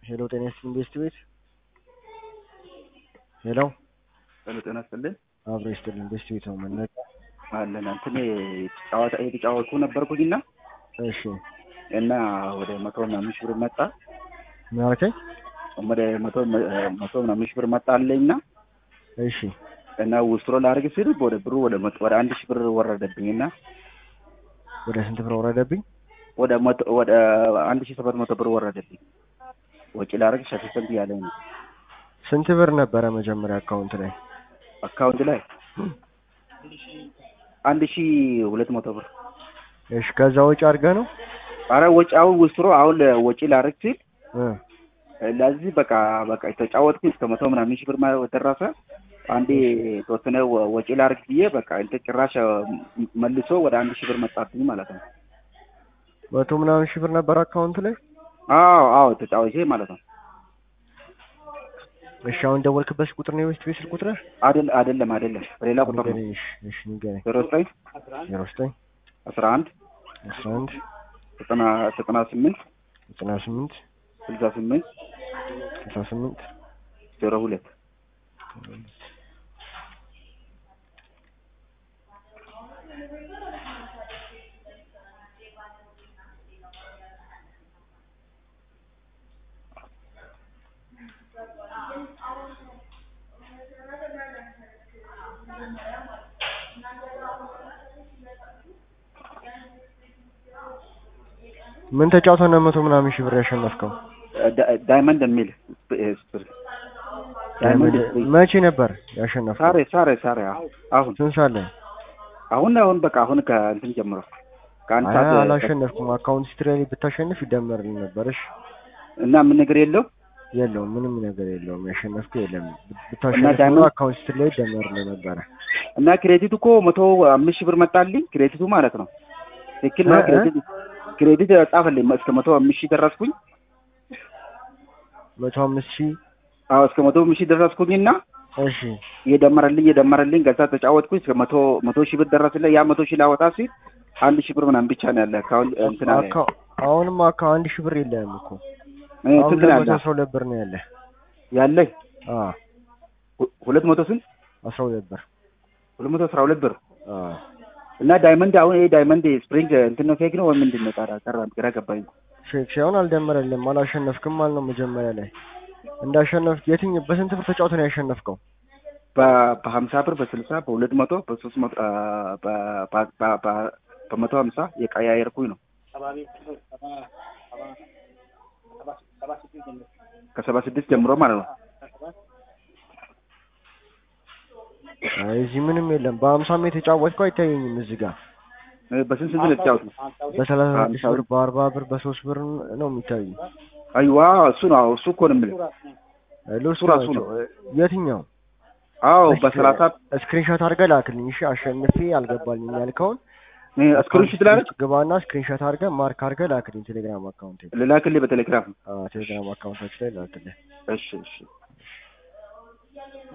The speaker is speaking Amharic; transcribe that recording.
ሄሎ ጤና ይስጥልኝ ቤስት ቤት ሄሎ ሄሎ ጤና ይስጥልኝ አብሮ ይስጥልኝ ቤስት ቤት ነው መነቃ አለን እንትን ጨዋታ የተጫወቱ ነበርኩኝና እሺ እና ወደ መቶ ምናምን ሺህ ብር መጣ ምን አልከኝ ወደ መቶ መቶ ምናምን ሺህ ብር መጣልኝና እሺ እና ውስጥሮ ላደርግ ስል ወደ ብሩ ወደ መቶ ወደ አንድ ሺህ ብር ወረደብኝና ወደ ስንት ብር ወረደብኝ ወደ መቶ ወደ አንድ ሺህ ሰባት መቶ ብር ወረደብኝ ወጪ ላደርግ ሸፊሰንት ያለኝ ነው ስንት ብር ነበረ መጀመሪያ አካውንት ላይ አካውንት ላይ አንድ ሺህ ሁለት መቶ ብር እሺ ከዛ ወጪ አድርገህ ነው አረ ወጪ አሁን ውስጥሮ አሁን ወጪ ላደርግ ሲል እ ለዚህ በቃ በቃ የተጫወትኩኝ እስከ መቶ ምናምን ሺህ ብር ማለት ደረሰ። አንዴ የተወሰነ ወ- ወጪ ላድርግ ብዬ በቃ እንትን ጭራሽ መልሶ ወደ አንድ ሺህ ብር መጣብኝ ማለት ነው። መቶ ምናምን ሺህ ብር ነበር አካውንት ላይ አዎ አዎ ተጫዋቼ ማለት ነው። እሺ አሁን ደወልክበት ቁጥር ነው የቤስት ቤት ስልክ ቁጥር አይደል አይደለም አይደለም ሌላ ቁጥር ነው። ንገረኝ እሺ እሺ ንገረኝ ዜሮ ዘጠኝ ዜሮ ዘጠኝ አስራ አንድ አስራ አንድ ዘጠና ዘጠና ስምንት ዘጠና ስምንት ስልሳ ስምንት ስልሳ ስምንት ዜሮ ሁለት ምን ተጫውተህ ነው መቶ ምናምን ሺህ ብር ያሸነፍከው ዳ- ዳይመንድ የሚል ስፕ- ዳይመንድ መቼ ነበር ያሸነፍከው ሳሬ ሳሬ ሳሬ አሁን አሁን ስንት ሰዓት ላይ አሁን አሁን በቃ አሁን ከእንትን ጀምሮ ከአንድ አይ ሰዓት አላሸነፍኩም አካውንት ሂስትሪ ላይ ብታሸንፍ ይደመርልህ ነበር እሺ እና ምን ነገር የለው የለውም ምንም ነገር የለውም ያሸነፍከው የለም እና ብታሸንፍ ኖሮ ዳይመንድ- አካውንት ሂስትሪ ላይ ይደመርልህ ነበረ እና ክሬዲቱ እኮ መቶ አምስት ሺህ ብር መጣልኝ። ክሬዲቱ ማለት ነው ትክክል ነው። እ- እ? ክሬዲት ክሬዲት ጻፈልኝ እስከ መቶ አምስት ሺህ ደረስኩኝ። መቶ አምስት ሺህ አዎ እስከ መቶ አምስት ሺህ ደረስኩኝና እሺ እየደመረልኝ እየደመረልኝ ገዛ ተጫወትኩኝ እስከ መቶ መቶ ሺህ ብር ደረስልኝ። ያ መቶ ሺህ ላወጣ ሲል አንድ ሺህ ብር ምናምን ብቻ ነው ያለ አካውንት እንትን አለ አካ- አሁንም አካ አንድ ሺህ ብር የለህም እኮ እ፣ አሁን ስንት ነው ለመቶ ያለ አስራ ሁለት ብር ነው ያለህ ያለኝ አ ሁ- ሁለት መቶ ስንት አስራ ሁለት ብር ሁለት መቶ አስራ ሁለት ብር አ እና ዳይመንድ አሁን ይሄ ዳይመንድ ስፕሪንግ እንትን ነው ፌክ ነው ወይ ምንድን ነው? ታዲያ ቀረ ግራ ገባኝ። ሼክ ሳይሆን አልደመረልም አላሸነፍክም ማለት ነው መጀመሪያ ላይ እንዳሸነፍክ የትኛው በስንት ብር ተጫውተህ ነው ያሸነፍከው በ- በሀምሳ ብር በስልሳ በሁለት መቶ በሶስት መቶ አ፣ በ- በ- በ- በ- በመቶ ሀምሳ የቀያየርኩኝ ነው ከሰባ ስድስት ጀምሮ ማለት ነው። አይ እዚህ ምንም የለም በሀምሳም የተጫወትከው አይታየኝም እዚህ ጋር እ፣ በስንት ስንት ነው የተጫወትነው? በሰላሳ ስድስት በሀምሳ ብር በአርባ ብር በሶስት ብር ነው የሚታዩ አይዋ እሱ ነው አዎ፣ እሱ እኮ ነው የምልህ። ሎስ እሱ ራሱ ነው። የትኛው አዎ በሰላሳ ስክሪንሾት አድርገህ ላክልኝ እሺ አሸንፌ አልገባልኝ ያልከውን ስክሪንሾት ላደርግ ግባና ስክሪንሾት አድርገህ ማርክ አድርገህ ላክልኝ ቴሌግራም አካውንት ልላክልህ በቴሌግራም ቴሌግራም አካውንታችን ላይ ላክልኝ እሺ እሺ